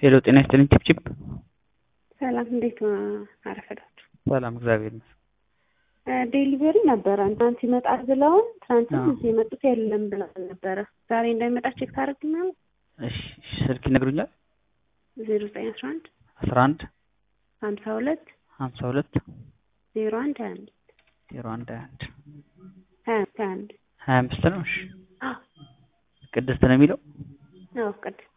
ሄሎ ጤና ይስጥልኝ ቺፕቺፕ ሰላም እንዴት አረፈዳችሁ? ሰላም እግዚአብሔር ይመስገን። ዴሊቨሪ ነበረ ትናንት ይመጣል ብለውን ትናንትም አዎ። እዚህ የመጡት የለም ብለውን ነበረ። ዛሬ እንዳይመጣ ቼክ ታደርግልናል? እሺ እሺ፣ ስልክ ይነግሩኛል? ዜሮ ዘጠኝ አስራ አንድ አስራ አንድ ሀምሳ ሁለት ሀምሳ ሁለት ዜሮ አንድ ሀያ አንድ ዜሮ አንድ ሀያ አንድ ሀያ ሀያ አንድ ሀያ አምስት ነው። እሺ አዎ ቅድስት ነው የሚለው አዎ ቅድስት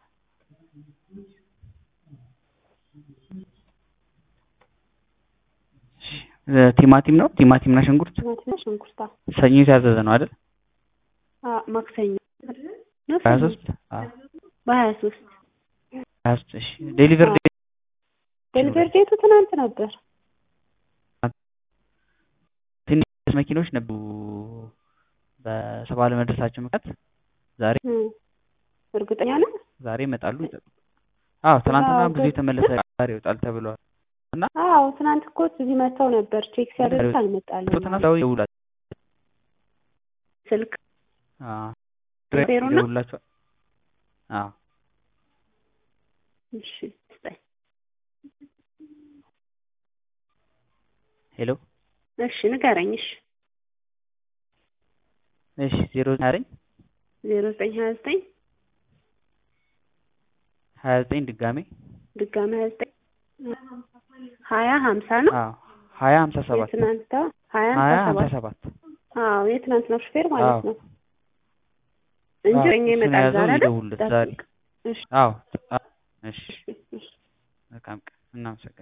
እሺ፣ ቲማቲም ነው ቲማቲምና ሽንኩርት ቲማቲምና ሽንኩርት አዎ ሰኞ የታዘዘ ነው አይደል? አዎ ማክሰኞ ነው ሀያ ሰኞ? ሶስት አዎ በሀያ ሶስት ሀያ ሶስት እሺ ዴሊቨር አዎ። ዴሊቨሪ ዴቱ ትናንት ነበር። ትንሽ መኪኖች ነበሩ በሰባ ለመድረሳቸው ምክንያት ዛሬ እም፣ እርግጠኛ ነህ? ዛሬ ይመጣሉ። አዎ ትናንትና አዎ፣ ብዙ ግን- የተመለሰ ዛሬ ይወጣል ተብሏል። አዎ ትናንት እኮ እዚህ መጥተው ነበር ቼክ ሲያደርጉት አልመጣልንም። ትናንት ሰው ይውላል ስልክ አዎ ዜሮ ነው? ይደውላቸዋል። አዎ እሺ ስጠኝ። ሄሎ እሺ ንገረኝ። እሺ እሺ ዜሮ ዘጠኝ ዜሮ ዘጠኝ ሀያ ዘጠኝ ሀያ ዘጠኝ ድጋሜ ድጋሚ ሀያ ዘጠኝ ሀያ ሀምሳ ነው አዎ ሀያ ሀምሳ ሰባት የትናንት ሀያ ሀያ ሀምሳ ሀምሳ ሰባት ሰባት አዎ የትናንት ነው ሹፌር ማለት አዎ። ነው እንጂ አዎ፣ እኛ እሱን ይመጣል የያዘው ዛሬ አይደል? ይደውልለት ዛሬ ጠብቅ። እሺ አዎ አዎ፣ እሺ እሺ እሺ መልካም ቀን እናመሰግናለን